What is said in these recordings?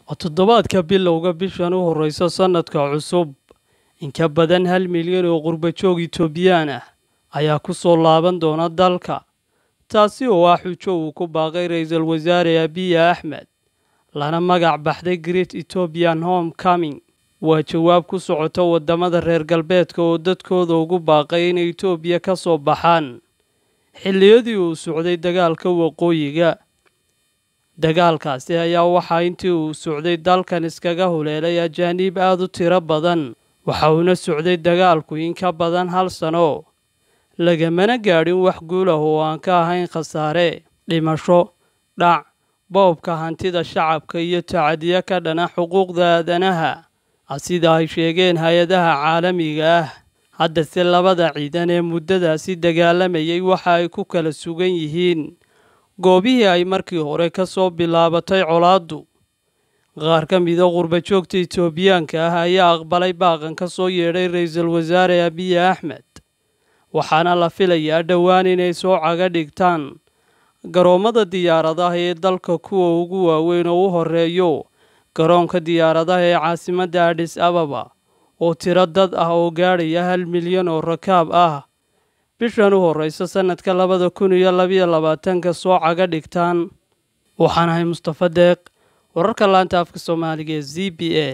oo toddobaadka bilowga bishan u horreysa sannadka cusub in ka badan hal milyan oo qurbajoog itoobiyaan ah ayaa ku soo laaban doona dalka taasi oo ah xujo uu ku baaqay ra-iisul wasaare abiy axmed lana magac baxday great etobian home coming waa jawaab ku socota waddamada reer galbeedka oo dadkooda ugu baaqay inay etoobiya ka soo baxaan xilliyadii uu socday dagaalka waqooyiga dagaalkaasi ayaa waxaa intii uu socday dalkan iskaga huleelay ajaaniib aada u tiro badan waxa uuna socday dagaalku in ka badan hal sano lagamana gaadhin wax guul ah oo aan ka ahayn khasaare dhimasho dhac boobka hantida shacabka iyo tacadiyo ka dhana xuquuqda aadanaha sida ay sheegeen hay-adaha caalamiga ah haddase labada ciidan ee muddadaasi dagaalamayay waxa ay ku kala sugan yihiin goobihii ay markii hore ka soo bilaabatay colaaddu qaar ka mida qurbajoogta itoobiyaanka ah ayaa aqbalay baaqan ka soo yeedhay ra-iisul wasaare abiy axmed waxaana la filayaa dhowaan inay soo caga dhigtaan garoommada diyaaradaha ee dalka kuwa ugu waaweyn oo u horeeyo garoonka diyaaradaha ee caasimadda adhis ababa oo tiro dad ah oo gaadhaya hal milyan oo rakaab ah bishan u horreysa sannadka labada kun iyo labayo labaatanka soo caga dhigtaan waxaan ahay mustafa deeq wararka laanta afka soomaaliga ee z b a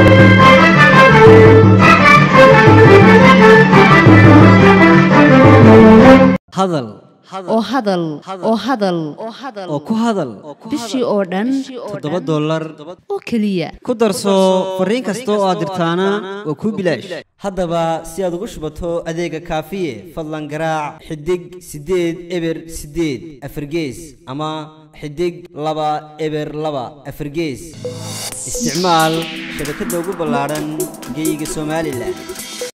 hadal oo hadal oo hadal oo ku hadal bishii oo dhan toddoba dollar oo keliya ku darso fariin kasta oo aad dirtaana waa kuu bilaash haddaba si aad ugu shubato adeega kaafiye fadlan garaac xidig siddeed eber siddeed afargees ama xidig laba eber laba afargees isticmaal shabakadda ugu ballaadhan geyga somalilan